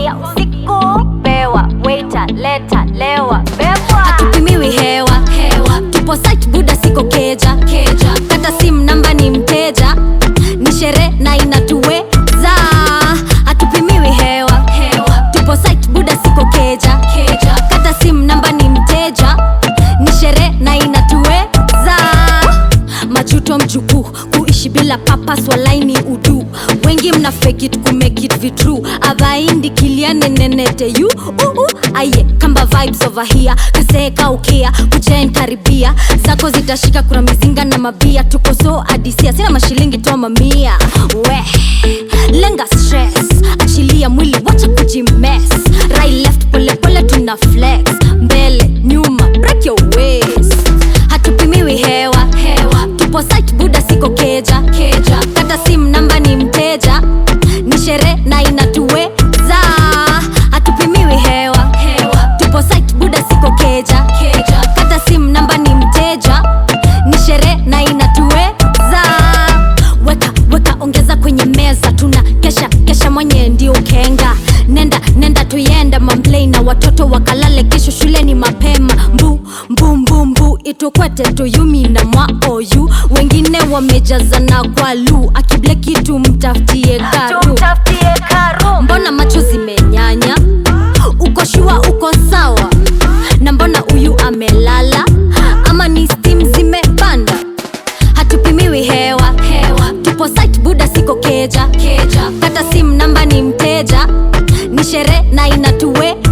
kuingia usiku pewa waiter leta lewa bebwa hatupimiwi hewa hewa tupo site buda siko keja keja kata sim namba ni mteja ni shere na inatuweza hatupimiwi hewa hewa tupo site buda siko keja keja kata sim namba ni mteja ni shere na inatuweza majuto mjukuu kuishi bila papas walaini udu wengi mna fake it kumake it vitru avaindi kilianenenete yu uu aye kamba vibes over here kaseeka ukia kujen karibia zako zitashika kuna mizinga na mabia tuko so adisia sina mashilingi toa mamia we lenga stress achilia mwili wacha kujimes right left pole pole tuna flex mbele nyuma break your waist hatupimiwi hewa hewa tupo site buda siko keja keja kata sim namba ni mteja ni shere na inatuweza hatupimiwi hewa hewa tupo site buda siko keja keja kata sim namba ni mteja ni shere na inatuweza weka weka ongeza kwenye meza tuna kesha kesha mwenye ndio kenga nenda nenda tuyenda mamplei na watoto wakalale kesho shuleni mapema mbu mbu mbu mbu itukwete tuyumi na mwaoyu wengine wamejazana kwa lu akibleki tumtafutie karu tumtafutie karu mbona macho zimenyanya uko shua uko sawa na mbona huyu amelala ama ni stim zimepanda hatupimiwi hewa hewa tupo site buda siko keja keja kata sim namba ni mteja ni shere na inatuwe